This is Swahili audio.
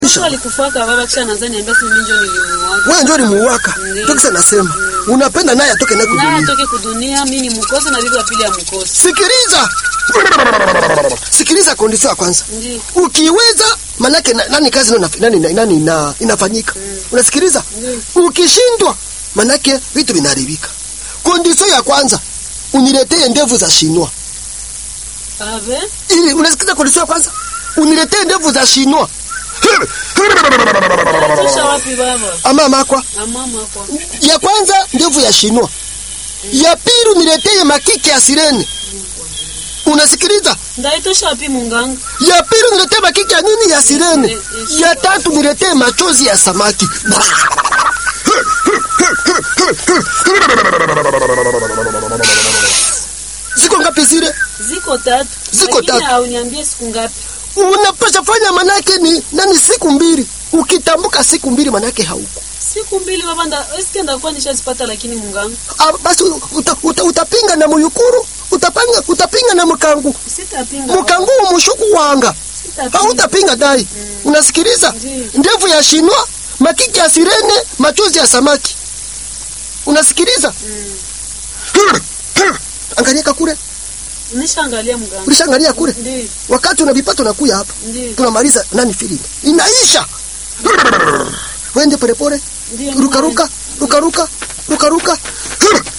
Mtu alikufaka baba kisha anaanza niambia si mimi ndio nilimuaga. Wewe ndio ulimuwaka. Ndiyo. Ndio kisa nasema. Unapenda naye atoke naye Naye kudunia. atoke kudunia, mimi ni mkosa na bibi wa pili ya mkosa. Sikiliza. Sikiliza kondisio ya kwanza. Ndio. Ukiweza manake na, nani kazi nani, nani, nani, nani ina, inafanyika. Unasikiliza? Ukishindwa manake vitu vinaharibika. Kondisio ya kwanza uniletee ndevu za shinwa. Ave, Ili unasikiza kondisio ya kwanza? Uniletee ndevu za shinwa. tusha wapi baba? Ama makwa. Na mama kwa. Ya kwanza ndevu ya shinwa. Ya pili uniletee makiki ya sirene. Unasikiliza? Ndaitosha wapi munganga? Ya pili niletee makiki ya nini ya sirene. Ya tatu niletee machozi ya samaki. Ziko ngapi zile? Ziko tatu. Ziko Lakini tatu. hauniambie siku ngapi. Unapasha fanya manake ni nani siku mbili. Ukitambuka siku mbili manake hauko. Siku mbili baba nda eske ndakuwa nishazipata lakini munganga. Ah, basi uta, uta, utapinga na muyukuru, utapinga utapinga na mkangu. Sitapinga. Mkangu mushuku wanga. Sitapinga. Hautapinga dai. Unasikiliza? Ndiyo. Ndevu ya shinwa, makiki ya sirene, machozi ya samaki. Unasikiliza? Angalia kule. Nishaangalia munganga. Ulishaangalia kule? Ndio. Wakati unavipata unakuya hapa. Ndio. Tunamaliza nani feeling. Inaisha. Wende pole pole. Ndio. Ruka ruka, ruka ruka, ruka ruka.